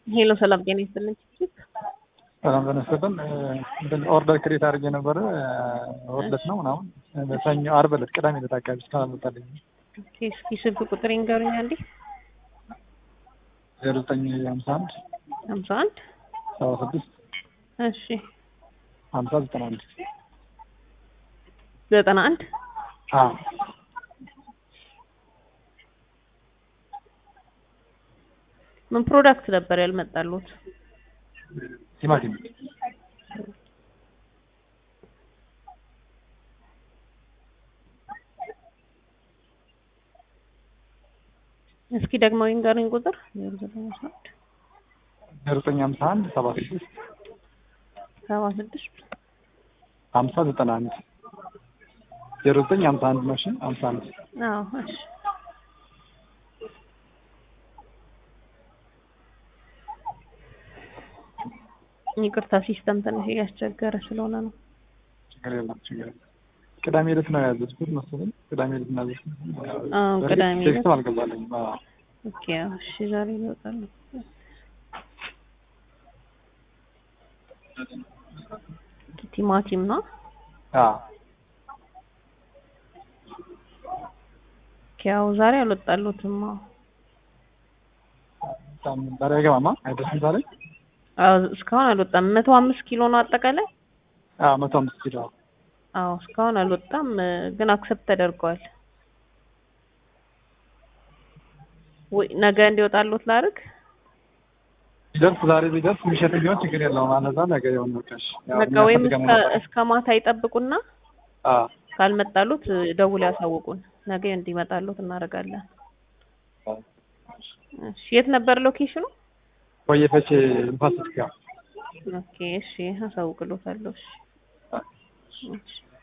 ሄሎ ሰላም ጤና ይስጥልኝ። ሰላም ተነስተን እንትን ኦርደር ክሬት አድርጌ ነበረ ወርለት ነው ምናምን ሰኞ ዓርብ ዕለት ቅዳሜ ዕለት አካባቢ እስካሁን አልመጣልኝም። ኦኬ፣ እስኪ ስልክ ቁጥር ይንገሩኝ አንዴ። ዜሮ ዘጠኝ ሀምሳ አንድ ሀምሳ አንድ ሰባ ስድስት እሺ ሀምሳ ዘጠና አንድ ዘጠና አንድ አዎ ምን ፕሮዳክት ነበር ያልመጣሉት? ቲማቲም እስኪ ደግሞ ይንገሩኝ ቁጥር ዜሮ ዘጠኝ ሀምሳ አንድ ዜሮ ዘጠኝ ሀምሳ አንድ ሰባ ስድስት ሰባ ስድስት ሀምሳ ዘጠና አንድ ዜሮ ዘጠኝ ሀምሳ አንድ ነው። እሺ ሀምሳ አንድ አዎ እሺ ይቅርታ ሲስተም ትንሽ እያስቸገረ ስለሆነ ነው። ችግር የለም ችግር የለም። ቅዳሜ ዕለት ነው ያዘዝኩት መሰለኝ። ቅዳሜ ዕለት ነው ያዘዝኩት። አዎ በእርግጥ ቅዳሜ ዕለት ቴክስትም አልገባልኝም። አዎ ኦኬ አዎ፣ እሺ ዛሬ ይወጣሉ። ቲማቲም ነው። አዎ ኦኬ አዎ፣ ዛሬ አልወጣሉትም። አዎ በጣም ዛሬ አይገባማ አይደርስም ዛሬ። አዎ እስካሁን አልወጣም። መቶ አምስት ኪሎ ነው አጠቃላይ። አዎ መቶ አምስት ኪሎ አዎ እስካሁን አልወጣም፣ ግን አክሰፕት ተደርገዋል። ወይ ነገ እንዲወጣሉት ላድርግ። ቢደርስ ዛሬ ቢደርስ የሚሸጥ ቢሆን ችግር የለውም። አነዛ ነገ የሆነ ወቃሽ በቃ ወይም እስከ እስከ ማታ ይጠብቁና ካልመጣሉት ደውል ያሳውቁን። ነገ እንዲመጣሉት እናደርጋለን። እሺ የት ነበር ሎኬሽኑ? ወየፈቼ ንፋስ ስጋ ኦኬ እሺ አሳውቅሎታለሁ። እሺ እሺ